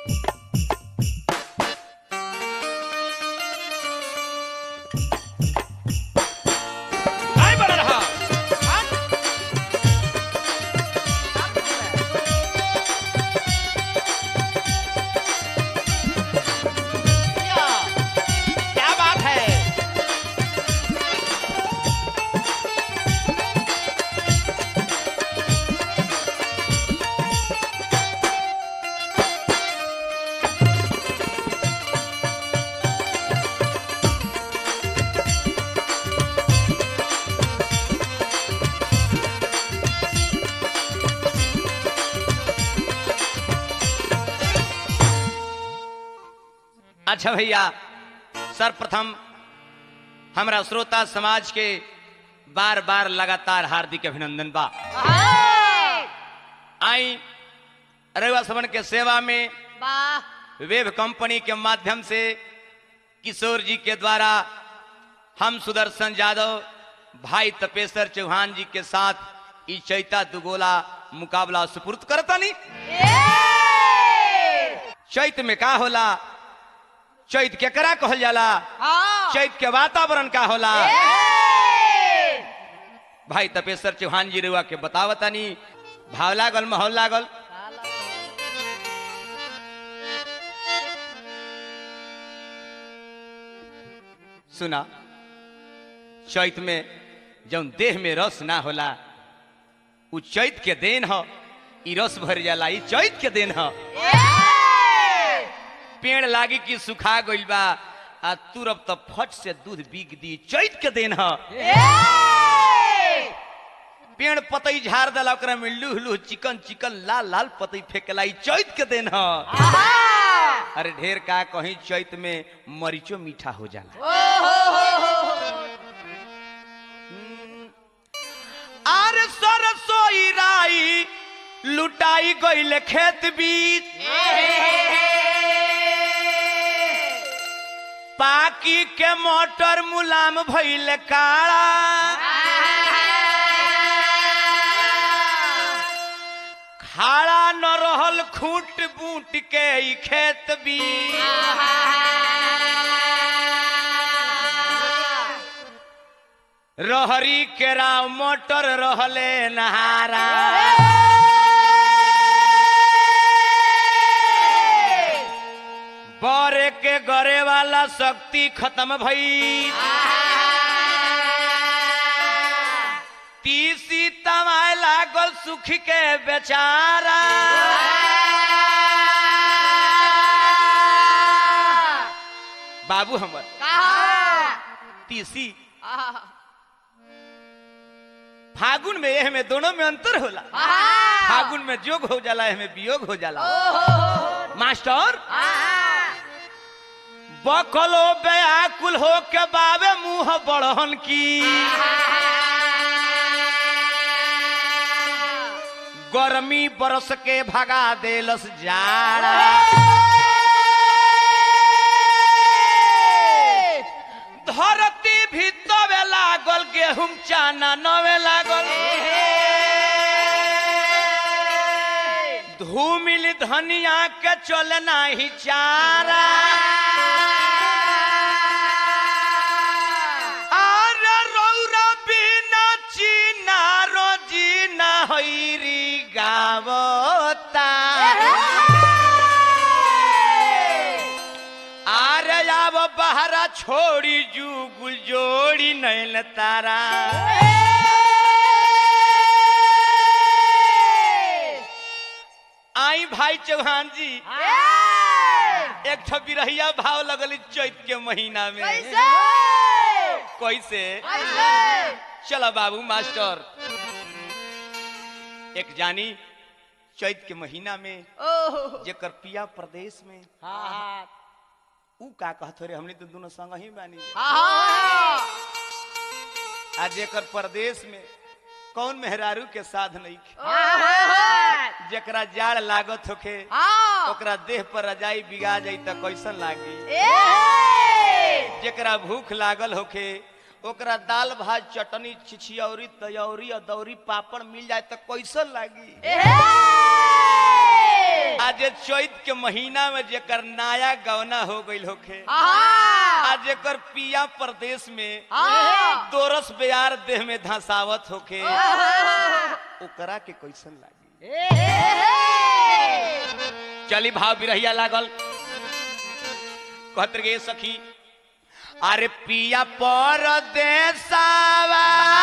काय बना रहा क्या बात है अच्छा भैया सर्वप्रथम हमरा श्रोता समाज के बार बार लगातार हार्दिक अभिनंदन बा आई रउआ समन के सेवा में वाह वेब कंपनी के माध्यम से किशोर जी के द्वारा हम सुदर्शन यादव भाई तपेश्वर चौहान जी के साथ ई चैता दुगोला मुकाबला सुपुर्द करतनी चैत में का होला चैत केकरा कहल जाला हाँ चैत के वातावरण का होला भाई तपेश्वर चौहान जी रुआ के बतावतानी भाव लागल माहौल लागल सुना चैत में जौन देह में रस ना होला उ चैत के देन ह ई रस भर जाला ई चैत के देन ह पेड़ लागी कि सुखा गइल बा आ तुरब त फट से दूध बिक दी चैत के देन ह पेड़ पतई झाड़ देला ओकरा में लूह लूह चिकन चिकन लाल लाल पतई फेंकला ई चैत के देन ह अरे ढेर का कहीं चैत में मरीचो मीठा हो जाला आर सरसोई राई लुटाई गइल खेत बीच पाकी के मोटर मुलाम भइल काड़ा खाड़ा न रहल खूंट बूट के ई खेत बीच रहरी केराव मोटर रहले नहारा बरे के गरे वाला शक्ति खत्म भई तीसी तमाय लागल सुख के बेचारा बाबू हमर तीसी फागुन में एह में दोनों में अंतर होला फागुन में जोग हो जाला एह में वियोग हो जाला मास्टर बकलो व्याकुल हो के बाबे मुंह बड़हन की गर्मी बरस के भगा देलस जाड़ा धरती भी तवे लागल गेहूं चाना नवे लागल धूमिल धनिया के चले नाही चारा अरे रौरा बिना चीना रोजी ना हैरी गावता आरे अब बहरा छोड़ी जुगुल जोड़ी नैन तारा आई भाई चौहान जी एक ठो बिरहिया भाव लगल चैत के महीना में कैसे चलो बाबू मास्टर एक जानी चैत के महीना में जेकर पिया प्रदेश में ऊ का कहत रे हमने तो दोनों संग ही बानी आज जेकर प्रदेश में कौन मेहरारू के साध नहीं जेकरा जाड़ लागत होखे ओकरा देह पर रजाई बिगा जाई त कैसन लागी जेकरा भूख लागल होखे ओकरा दाल भात चटनी छिछियौरी तयौरी अदौरी पापड़ मिल जाए त कैसन लागी आज जे चैत के महीना में जेकर नया गवना हो गईल होखे आहा आ जेकर पिया प्रदेश में आहा दोरस बेयार देह में धसावत होखे ओकरा के कैसन लागी चली भाव बिरहिया लागल कहत गे सखी अरे पिया परदेसावा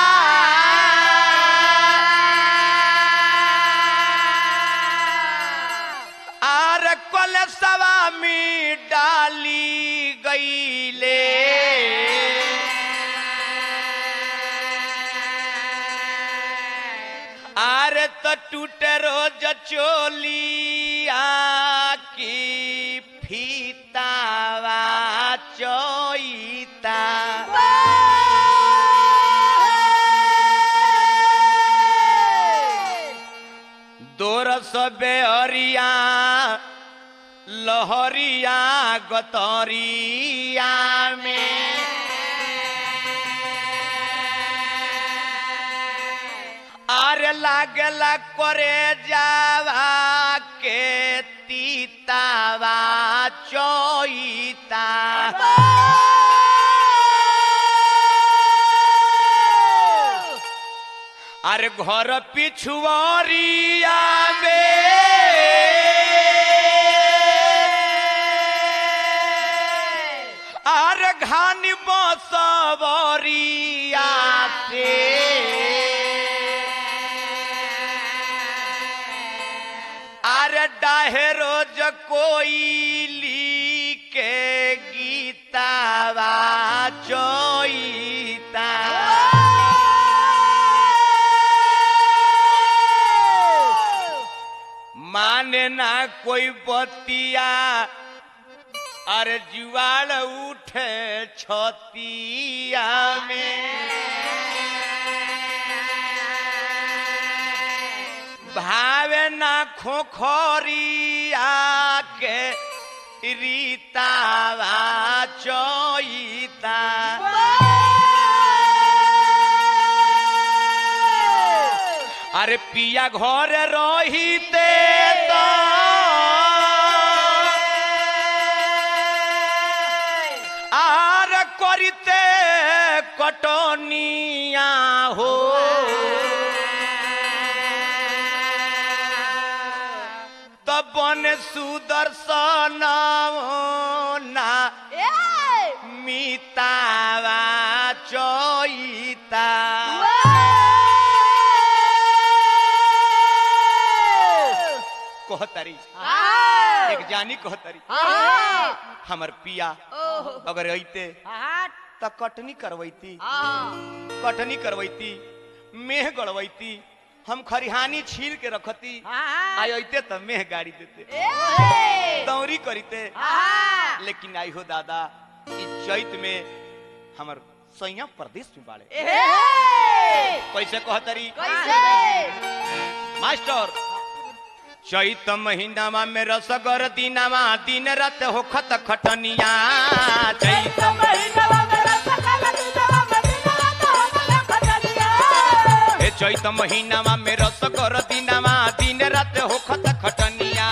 आर कलसवा में डाली गईले आर त टूटे रोज चोलिया की फीतावा चोईता दोरस बेअरिया लहरिया गतरिया में आरे लागला करे जावा के तीतावा चोईता अरे घर पिछुआरिया में अरे घानी बसवरिया से अरे डाहे रोज कोई के गीतावा चोईता माने ना कोई बतिया अरे जुआल उठे छतिया में भावे ना खोखरिया के रीतावा चोईता अरे पिया घर रहीते तो आर करिते कटनिया हो तब बन सुदर्शन ना मितावा चोईता कहतरी एक जानी कहतरी हमर पिया अगर अइते त कटनी करवैती कटनी करवैती मेह गड़वैती हम खरिहानी छील के रखती आई अइते त मेह गाड़ी देते दौरी करीते लेकिन आई हो दादा ई चैत में हमर सैया प्रदेश में बाड़े कैसे कहतरी मास्टर चैत महीनामा में रसगर दिनामा दिन रात होखत खटनिया चैत हे चैत महीनामा में रसगर दिनामा दिन रात होखत खटनिया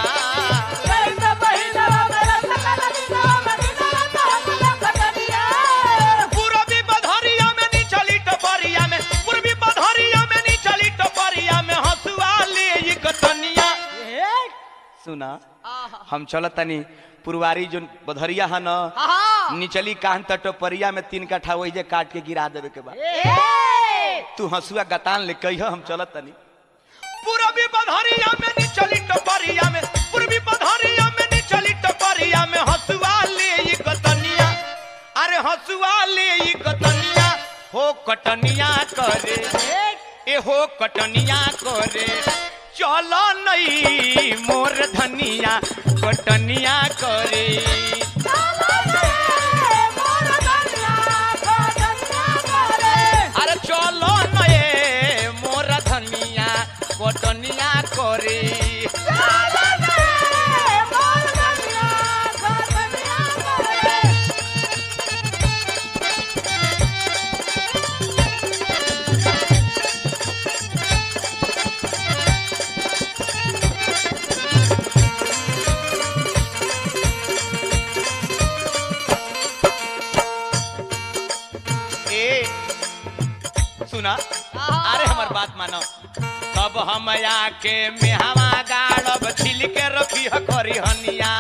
पूरबी बधरिया में निचली टपरिया में पूर्वी बधरिया में निचली टपरिया में हंसुआ ले ई गतनिया सुना हम चलत तनी पुरवारी जो बधरिया है न निचली कान त टपरिया में तीन कट्ठा वही जे काट के गिरा देवे के बाद तू हंसुआ गतान ले कहियो हम चलत तनी पूरबी बधरिया में निचली टपरिया में पूर्वी बधरिया में निचली टपरिया में हंसुआ ले ई गतनिया अरे हंसुआ ले ई गतनिया हो कटनिया करे ए हो कटनिया करे चलो नई मोर धनिया कटनिया करे अरे चलो नए मोर धनिया कटनिया करे सुना अरे हमर बात मानो तब हम आके मेहवा गाड़ब छिल के रखी ह करी हनिया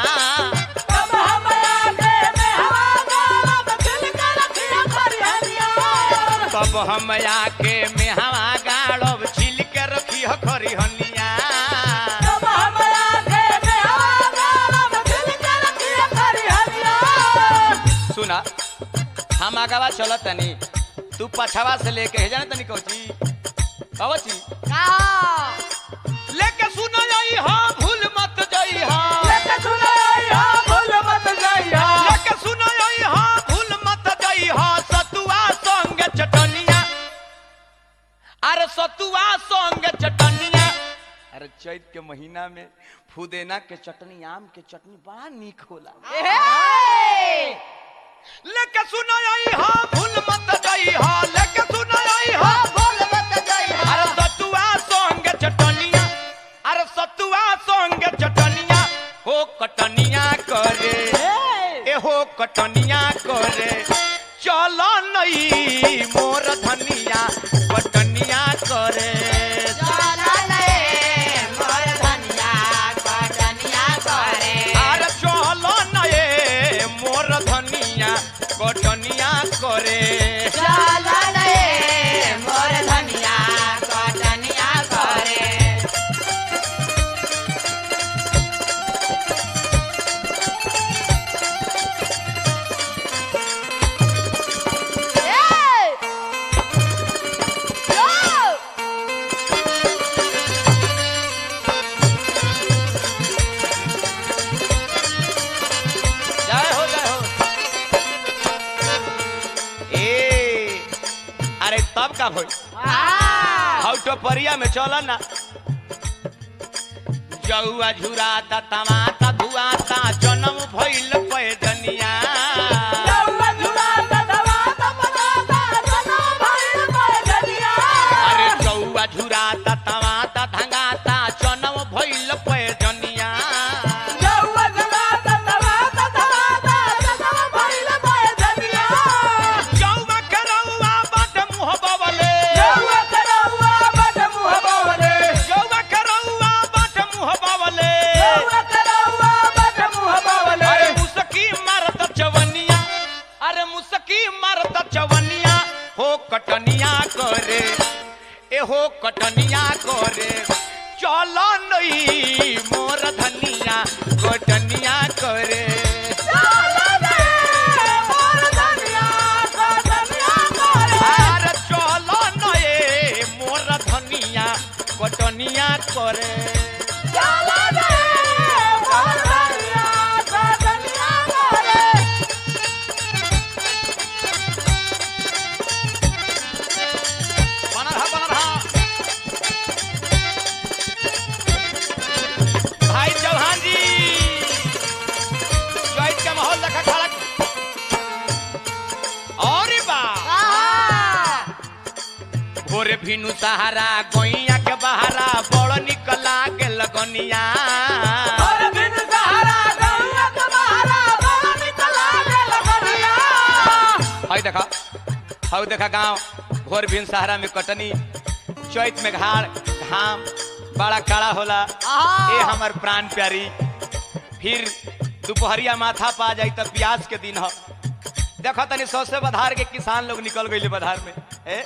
तब हम आके मेहवा गाड़ब छिल के रखी ह करी हनिया सुना हम आगवा चलत तनी तू पछवा से लेके हे जाने तनी कौची कवची लेके सुन जाई हा भूल मत जाई हा लेके सुन जाई हा भूल मत जाई हा सतुआ संग चटनिया अरे सतुआ संग चटनिया अरे चैत के महीना में फुदेना के चटनी आम के चटनी बड़ा नीक होला लेके सुन आई हा भूल मत जाई हा लेके सुन आई हा अरे सतुआ संग चटनिया अरे सतुआ संग चटनिया हो कटनिया करे ए हो कटनिया करे चल नई मोर धनिया कटनिया करे अरे चल नए मोर धनिया कटनिया करे जय हो जय हो ए अरे तब का भई हौटो परिया में चल ना जौआ झुराता तमाता धुआता जन्म भइल पैदनिया अरे जौआ झुराता तमाता धंगाता जन्म भइल पैदनिया जौआ करौआ बड मुँह बवले जौआ करौआ बड मुँह बवले अरे मुसकी मारत चवनिया अरे मुसकी मारत चवनिया हो कटनिया करे ए हो कटनिया करे चल नई मोर धनिया कटनिया करे अरे चल नए मोर धनिया कटनिया करे बनल हा बनल हा भाई चौहान जी चैत के माहौल देखा खड़ा और बा भोरे भिनु सहारा गोइया के बहारा बड़ निकला के लगनिया हई देखा हई देखा गांव भोर भिन सहारा में कटनी चैत में घाड़ घाम बड़ा काड़ा होला ए हमर प्राण प्यारी फिर दोपहरिया माथा पा जाई तब प्यास के दिन ह देखो तनी सौ से बधार के किसान लोग निकल गए बधार में ए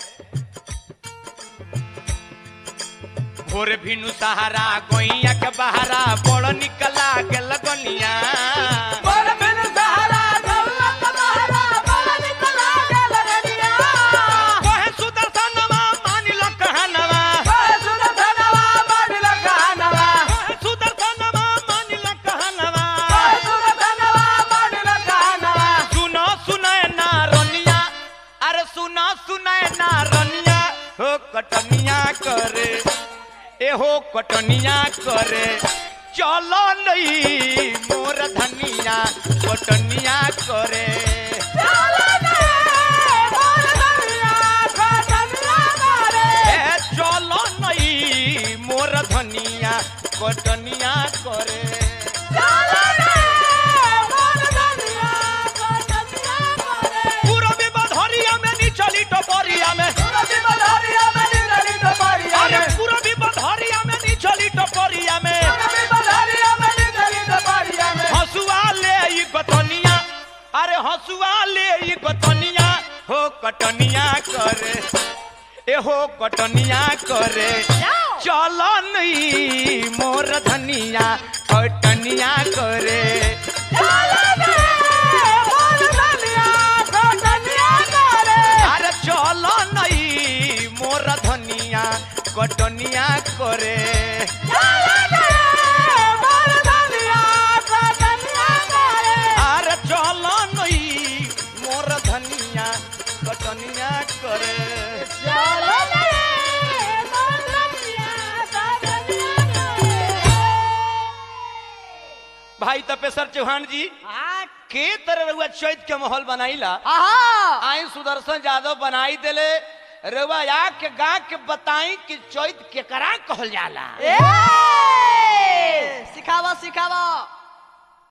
भोर भिनु सहारा गोइया के बहारा बड़ निकला के लगनिया कहे सुदर्शनवा मान ल कहनवा कहे सुदर्शनवा मान ल कहनवा सुनो सुनाए ना रनिया अरे सुनो सुनाए ना रनिया हो कटनिया करे ए हो कटनिया करे चलो नहीं मोर धनिया कटनिया करे ए चलो नहीं मोर धनिया कटनिया करे पूरबी बधरिया में नी चली टपरिया में पूरबी बधरिया कटनिया करे एहो कटनिया करे चलो नहीं मोर धनिया कटनिया करे अरे चलो नहीं मोर धनिया कटनिया करे अरे चलो नहीं मोर धनिया कटनिया करे भाई तपेश्वर चौहान जी के तरह रउआ चैत के माहौल बनाईला आई सुदर्शन यादव बनाई देले रउआ या के गा के बताई कि चैत केकरा कहल जाला सिखावा सिखावा